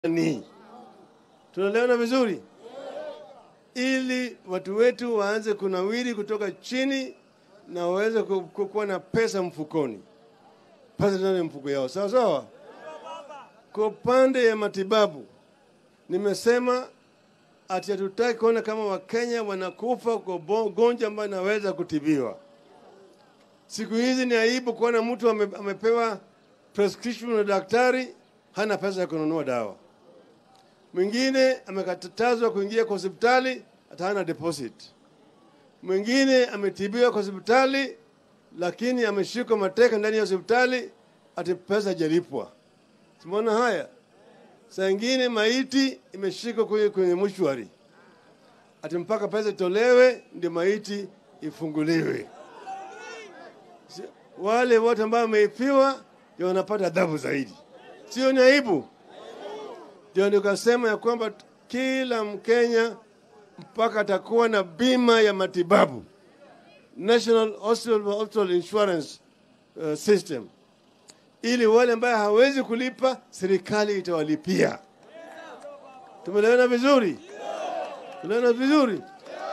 ni tunaelewana vizuri, ili watu wetu waanze kunawiri kutoka chini na waweze ku- ku- kuwa na pesa mfukoni, pesa ndani ya mfuko yao, sawa sawa. Kwa upande ya matibabu, nimesema ati hatutaki kuona kama Wakenya wanakufa kwa bo- ugonjwa ambayo inaweza kutibiwa. Siku hizi ni aibu kuona mtu ame, amepewa prescription na daktari, hana pesa ya kununua dawa. Mwingine amekatazwa kuingia kwa hospitali, hata hana deposit. Mwingine ametibiwa kwa hospitali, lakini ameshikwa mateka ndani ya hospitali, ati pesa hajalipwa. Tumeona haya. Saa ingine maiti imeshikwa kwenye, kwenye mshwari, ati mpaka pesa itolewe ndio maiti ifunguliwe. Si- Wale wote ambao wameifiwa ndio wanapata adhabu zaidi, sio? Ni aibu. Ndio nikasema ya kwamba kila Mkenya mpaka atakuwa na bima ya matibabu, National Hospital, Hospital Insurance uh, System ili wale ambaye hawezi kulipa serikali itawalipia. Tumeelewana vizuri? Tumeelewana vizuri?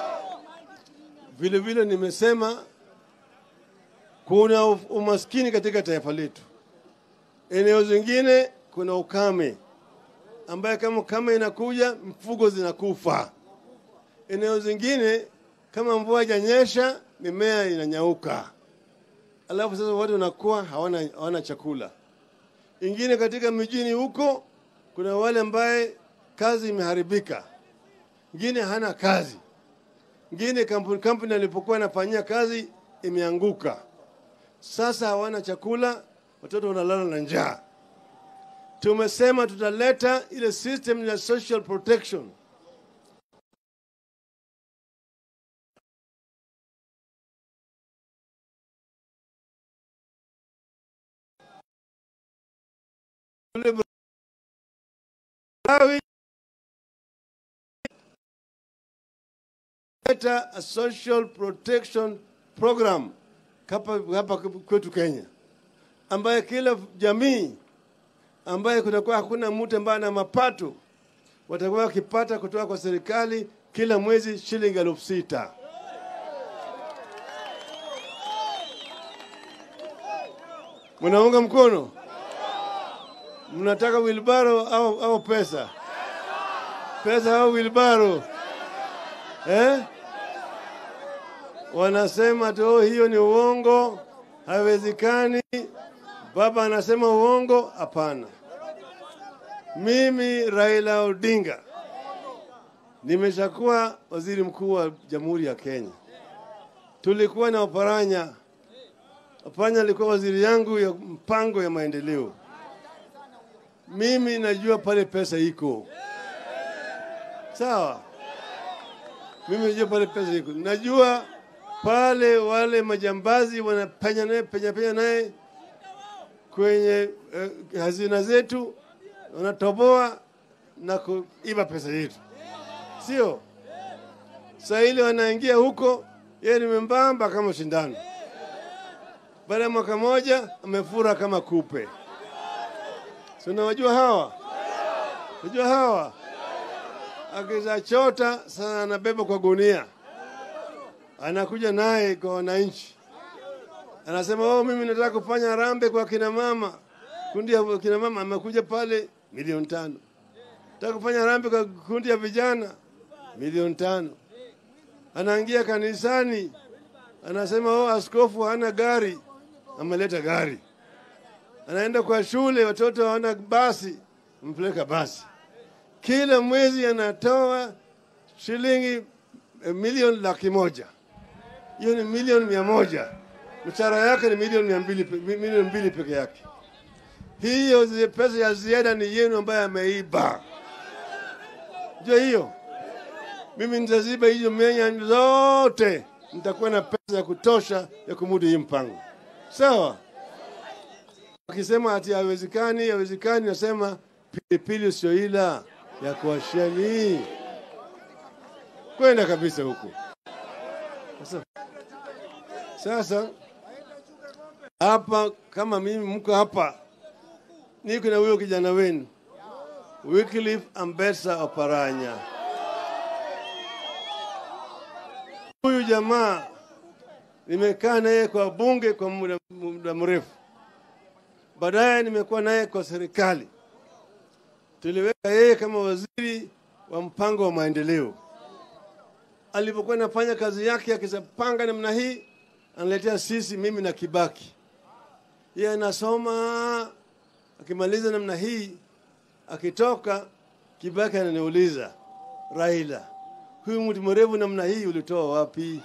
Vile vile nimesema kuna u- umaskini katika taifa letu. Eneo zingine kuna ukame ambaye kama ukame inakuja mfugo zinakufa. Eneo zingine kama mvua haijanyesha mimea inanyauka alafu sasa watu wanakuwa hawana, hawana chakula. Ingine katika mijini huko kuna wale ambaye kazi imeharibika, ingine hana kazi, ingine kampuni, kampuni alipokuwa anafanyia kazi imeanguka, sasa hawana chakula, watoto wanalala na njaa. Tumesema tutaleta ile system ya social protection Yule Malawi leta a social protection program hapa hapa kwetu Kenya, ambaye kila jamii ambaye kutakuwa hakuna mtu ambaye ana mapato watakuwa wakipata kutoka kwa serikali kila mwezi shilingi elfu sita. Mnaunga mkono? Mnataka wilbaro au, au pesa? Pesa au wilbaro eh? Wanasema tu "Oh, hiyo ni uongo, haiwezekani. Baba anasema uongo. Hapana, mimi Raila Odinga nimeshakuwa waziri mkuu wa Jamhuri ya Kenya. Tulikuwa na Oparanya. Oparanya alikuwa waziri yangu ya mpango ya maendeleo. Mimi najua pale pesa iko sawa. Mimi najua pale pesa iko, najua pale wale majambazi wanapenya naye penya penya naye kwenye eh, hazina zetu, wanatoboa na kuiba pesa yetu, sio saa ile wanaingia huko, yeye ni membamba kama shindano. Baada ya mwaka moja amefura kama kupe. Si unawajua hawa? Unajua hawa? Akiza chota sana anabeba kwa gunia, anakuja naye kwa wananchi, anasema oh, mimi nataka kufanya rambe kwa kina mama, kundi ya kina mama. Amekuja pale milioni tano. Nataka kufanya rambe kwa kundi ya vijana, milioni tano. Anaingia kanisani, anasema oh, askofu hana gari, ameleta gari anaenda kwa shule, watoto hawana basi, mpeleka basi. Kila mwezi anatoa shilingi eh, milioni laki moja. Hiyo ni milioni mia moja. Mshahara yake ni milioni mia mbili, pe- mi- milioni mbili peke yake. Hiyo zi- pesa ya ziada ni yenu ambayo ameiba. Jua hiyo, mimi nitaziba hizo menya zote, nitakuwa na pesa ya kutosha ya kumudu hii mpango, sawa? Wakisema ati haiwezekani, haiwezekani, nasema pilipili usioila ya kuwasheni kwenda kabisa huko. Sasa, sasa hapa kama mimi mko hapa, niko na huyo kijana wenu Wycliffe Ambetsa Oparanya. Huyu jamaa nimekaa naye kwa bunge kwa muda, muda mrefu, baadaye nimekuwa naye kwa serikali. Tuliweka yeye kama waziri wa mpango wa maendeleo. Alipokuwa anafanya kazi yake akizapanga namna hii, analetea sisi, mimi na Kibaki. Yeye anasoma, akimaliza namna hii, akitoka, Kibaki ananiuliza, Raila, huyu mtu mrefu namna hii ulitoa wapi?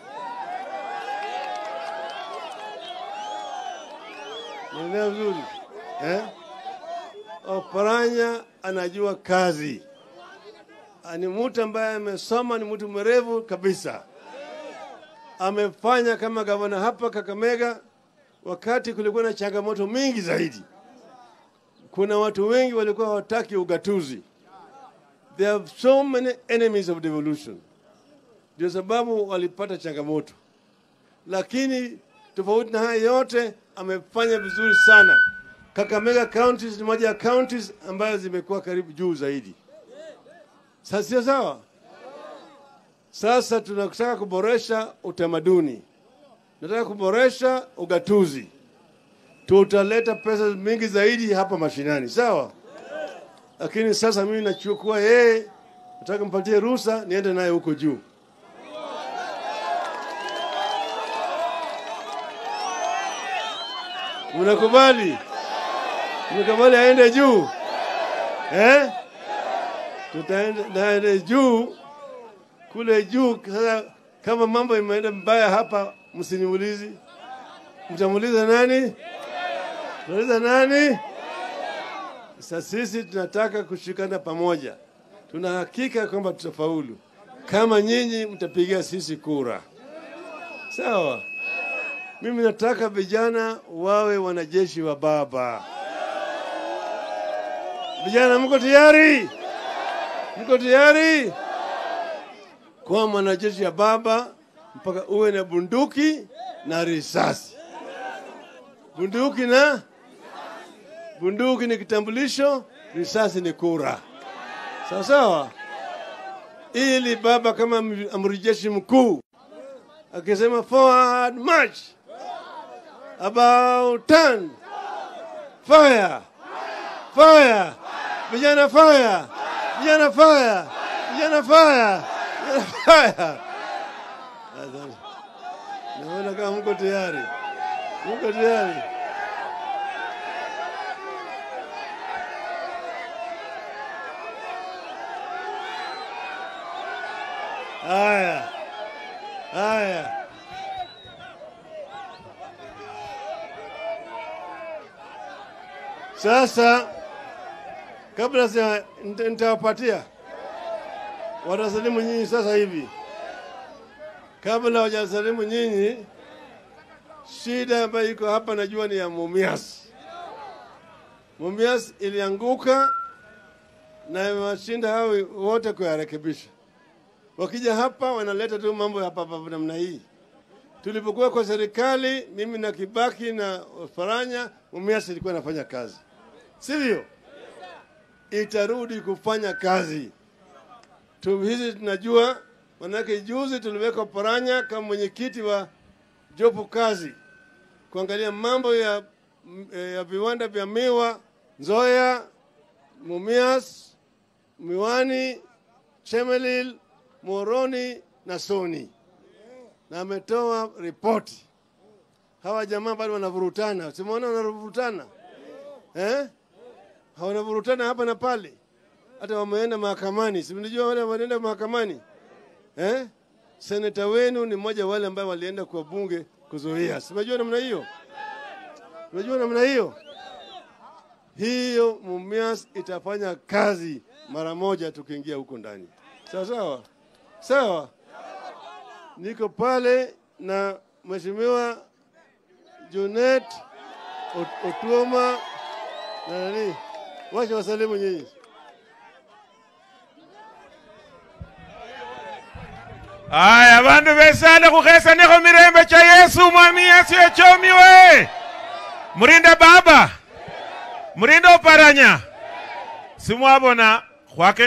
Naelewa vizuri eh? Oparanya anajua kazi, ni mtu ambaye amesoma, ni mtu mwerevu kabisa. Amefanya kama gavana hapa Kakamega wakati kulikuwa na changamoto mingi zaidi. Kuna watu wengi walikuwa hawataki ugatuzi. There are so many enemies of devolution, ndio sababu walipata changamoto, lakini tofauti na haya yote amefanya vizuri sana. Kakamega counties ni moja ya counties ambayo zimekuwa karibu juu zaidi. Sasa sio sawa? Sasa tunataka kuboresha utamaduni, tunataka kuboresha ugatuzi, tutaleta pesa mingi zaidi hapa mashinani, sawa? Lakini sasa mimi nachukua yeye, nataka mpatie ruhusa niende naye huko juu. Mnakubali? Mnakubali aende juu eh? Tutaenda naende juu kule juu. Sasa kama mambo imeenda mbaya hapa, msiniulizi. Mtamuuliza nani? Mtauliza nani? Sasa sisi tunataka kushikana pamoja, tuna hakika kwamba tutafaulu kama nyinyi mtapigia sisi kura, sawa? Mimi nataka vijana wawe wanajeshi wa baba. Vijana, mko tayari? Mko tayari kuwa mwanajeshi ya baba mpaka uwe na bunduki na risasi? Bunduki na bunduki ni kitambulisho, risasi ni kura, sawa sawa, ili baba kama amri jeshi mkuu akisema forward march about turn fire fire vijana fire vijana fire vijana fire vijana fire naona kama mko tayari mko tayari haya haya Sasa kabla sija nita- nitawapatia watasalimu nyinyi sasa hivi. Kabla hawajasalimu nyinyi, shida ambayo iko hapa najua ni ya Mumias. Mumias ilianguka na imewashinda hao wote kuyarekebisha. Wakija hapa wanaleta tu mambo ya hapa hapa namna hii. Tulipokuwa kwa serikali, mimi na Kibaki na Faranya, Mumias ilikuwa inafanya kazi, sivyo? Itarudi kufanya kazi tu. Hizi tunajua, manake juzi tuliweka Paranya kama mwenyekiti wa jopo kazi kuangalia mambo ya, ya viwanda vya miwa Nzoya, Mumias, Miwani, Chemelil, Moroni na Soni na ametoa ripoti. Hawa jamaa bado wanavurutana, simuona wanavurutana eh? Hawanavurutana hapa na pale, hata wameenda mahakamani. Si mnajua wale wanaenda mahakamani eh? Seneta wenu ni mmoja wale ambao walienda kwa bunge kuzuia. Si mnajua namna hiyo? Unajua namna hiyo hiyo, Mumias itafanya kazi mara moja tukiingia huko ndani. Sawa sawa sawa niko pale na Mheshimiwa Junet Ot- Otuoma na nani, wacha wasalimu nyinyi. aya bandu besana khukhesanekho mirembe cha yesu mwami yesu echomiwe murinda baba murinda oparanya simwabona khwake